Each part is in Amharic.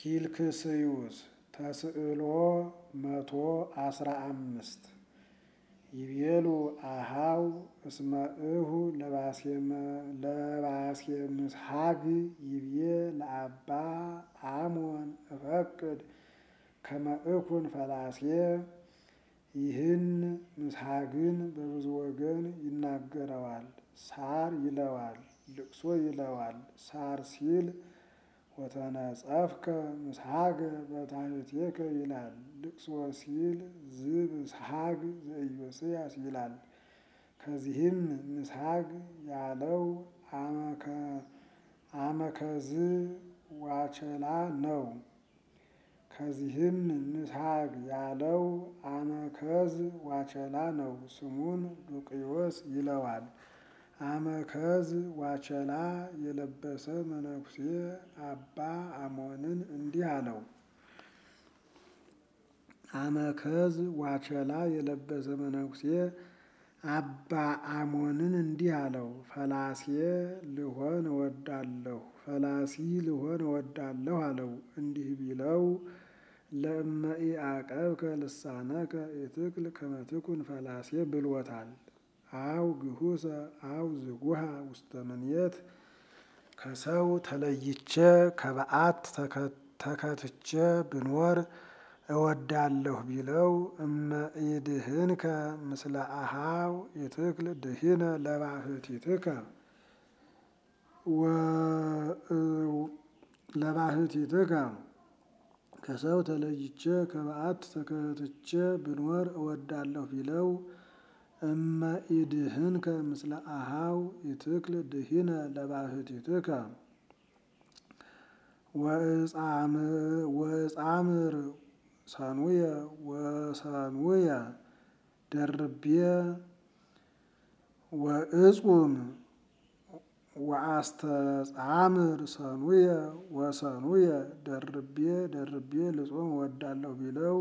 ፊልክስዩስ ተስዕሎ መቶ አስራ አምስት ይቤሉ አሃው እስመ እሁ ለባሴ ምስሐግ ይቤ ለአባ አሞን እፈቅድ ከመ እኩን ፈላሴ ይህን ምስሐግን በብዙ ወገን ይናገረዋል። ሳር ይለዋል፣ ልቅሶ ይለዋል። ሳር ሲል ወተነጸፍከ ምስሐገ በታሕቴከ ይላል። ልቅሶ ሲል ዝምስሐግ ዘኢዮስያስ ይላል። ከዚህም ምስሐግ ያለው አመከዝ ዋቸላ ነው። ከዚህም ምስሐግ ያለው አመከዝ ዋቸላ ነው። ስሙን ሉቅዮስ ይለዋል። አመከዝ ዋቸላ የለበሰ መነኩሴ አባ አሞንን እንዲህ አለው። አመከዝ ዋቸላ የለበሰ መነኩሴ አባ አሞንን እንዲህ አለው። ፈላሴ ልሆን እወዳለሁ፣ ፈላሲ ልሆን እወዳለሁ አለው። እንዲህ ቢለው ለእመ ኢዐቀብከ ልሳነከ ኢትክል ከመ ትኩን ፈላሴ ብሎታል። አው ግሁሰ አው ዝጉሃ ውስተ ምንየት ከሰው ተለይቼ ከበዓት ተከትቼ ብኖር እወዳለሁ ቢለው እመ ኢድህንከ ምስለ አሃው ኢትክል ድሂነ ለባህቲትከ ለባህቲትከ ከሰው ተለይቼ ከበዓት ተከትቼ ብኖር እወዳለሁ ቢለው እመ ኢድህንከ ምስለ አሃው ኢትክል ድሂነ ለባህቲትከ ወእጻምር ሰኑየ ወሰኑየ ደርቤ ወእጹም ወአስተጻምር ሰኑየ ወሰኑየ ደርቤ ደርቤ ልጾም እወዳለሁ ቢለው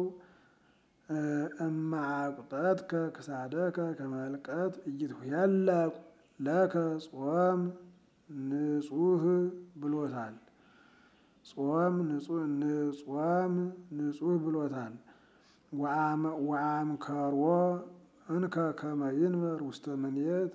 እመ አቅጠትከ ክሳደከ ከመልቀት ኢይትኄለቅ ለከ ጾም ንጹህ ብሎታል። ጾም ጾም ንጹህ ብሎታል። ወአምከርዎ እንከ ከመ ይንበር ውስተ ምንየት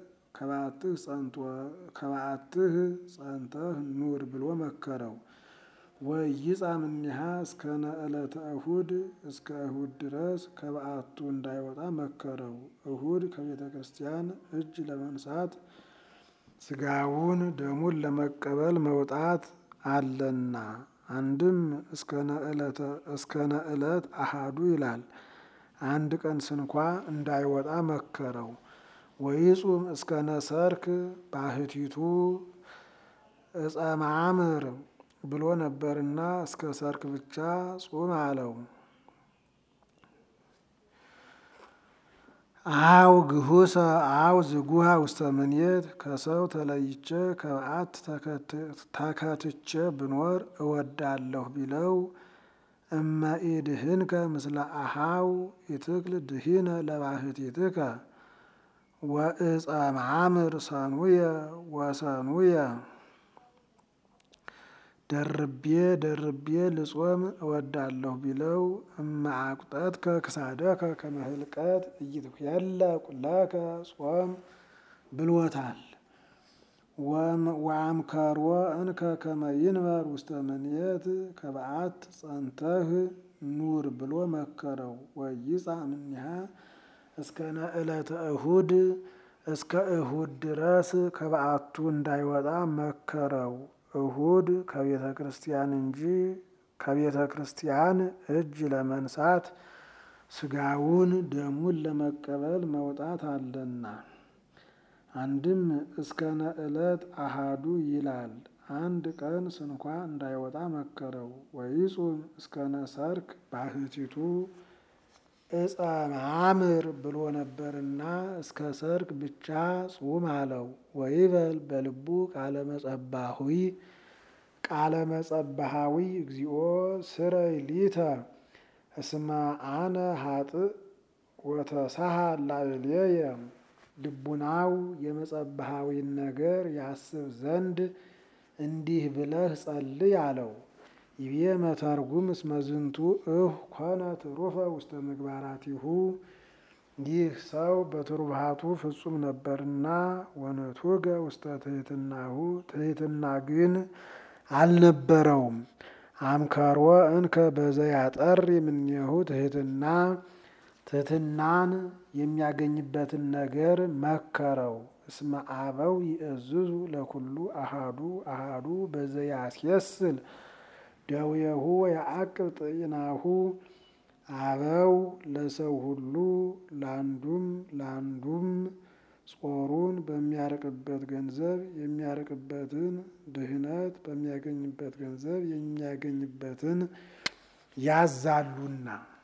ከበዓትህ ጸንተህ ኑር ብሎ መከረው። ወኢይጻም እምኔሃ እስከነ ዕለተ እሁድ እስከ እሁድ ድረስ ከበዓቱ እንዳይወጣ መከረው። እሁድ ከቤተ ክርስቲያን እጅ ለመንሳት ሥጋውን ደሙን ለመቀበል መውጣት አለና አንድም እስከነ ዕለት አሃዱ ይላል። አንድ ቀን ስንኳ እንዳይወጣ መከረው። ወይጹም እስከነ ሰርክ ባህቲቱ ዕፀ ማዕምር ብሎ ነበርና እስከ ሰርክ ብቻ ጹም አለው። አው ግሁሰ አው ዝጉሃ ውስተ ምንየት ከሰው ተለይቼ ከበዓት ተከትቼ ብኖር እወዳለሁ ቢለው እመ ኢድህንከ ምስለ አሃው ኢትክል ድሂነ ለባህቲትከ ወዕፀ ማዕምር ሰኑየ ወሰኑየ ደርቤ ደርቤ ልጾም እወዳለሁ ቢለው እመ አቅጠትከ ክሳደከ ከመ ህልቀት ኢይትኄለቅ ለከ ጾም ብሎታል። ወአምከርዎ እንከ ከመ ይንበር ውስተ ምንየት ከበዓት ጸንተህ ኑር ብሎ መከረው። ወኢይጻም እምኔሃ እስከነ ዕለተ እሁድ እስከ እሁድ ድረስ ከበዓቱ እንዳይወጣ መከረው። እሁድ ከቤተ ክርስቲያን እንጂ ከቤተ ክርስቲያን እጅ ለመንሳት ሥጋውን ደሙን ለመቀበል መውጣት አለና። አንድም እስከነ ዕለት አሃዱ ይላል። አንድ ቀን ስንኳ እንዳይወጣ መከረው። ወይጹም እስከነ ሰርክ ባህቲቱ ዕፀ ማዕምር ብሎ ነበርና እስከ ሰርክ ብቻ ጹም አለው። ወይበል በልቡ ቃለ መጸባዊ ቃለ መጸባሃዊ እግዚኦ ስረይ ሊተ እስመ አነ ሀጥእ ወተሳሃል ላዕሌየ ልቡናው የመጸባሃዊን ነገር ያስብ ዘንድ እንዲህ ብለህ ጸልይ አለው። ይቤ መተርጉም እስመ ዝንቱ እሁ ኮነ ትሩፈ ውስተ ምግባራቲሁ ይህ ሰው በትሩፋቱ ፍጹም ነበርና ወነቱገ ውስተ ትሕትናሁ ትሕትና ግን አልነበረውም። አምከሮ እንከ በዘያጠሪ እምኔሁ ትሕትና ትሕትናን የሚያገኝበትን ነገር መከረው። እስመ አበው ይእዝዙ ለኩሉ አሃዱ አሃዱ በዘያስየስል ደዌሁ ወየዐቅብ ጤናሁ አበው ለሰው ሁሉ ለአንዱም ለአንዱም ጾሩን በሚያርቅበት ገንዘብ የሚያርቅበትን ድህነት በሚያገኝበት ገንዘብ የሚያገኝበትን ያዛሉና